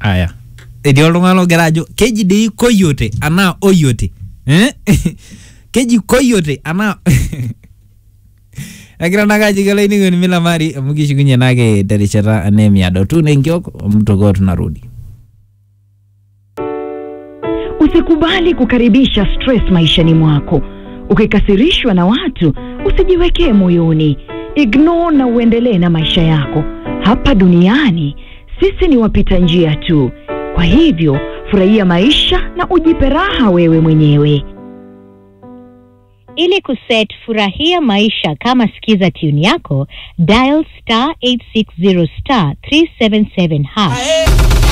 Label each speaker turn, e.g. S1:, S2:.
S1: aya etii oltung'ani logira ajo keji dei koyote anaa oyote eh? keji koyote anaa egira nakaji kelainining'oni milamari amu kishukunye nake terishata anemiado tuna enkiok omtokoo tunarudi
S2: Usikubali kukaribisha stress maishani mwako. Ukikasirishwa na watu, usijiwekee moyoni. Ignore na uendelee na maisha yako. Hapa duniani sisi ni wapita njia tu. Kwa hivyo, furahia maisha na ujipe raha wewe mwenyewe.
S3: Ili kuset furahia maisha kama skiza tune yako, dial star 860 star 377 hash.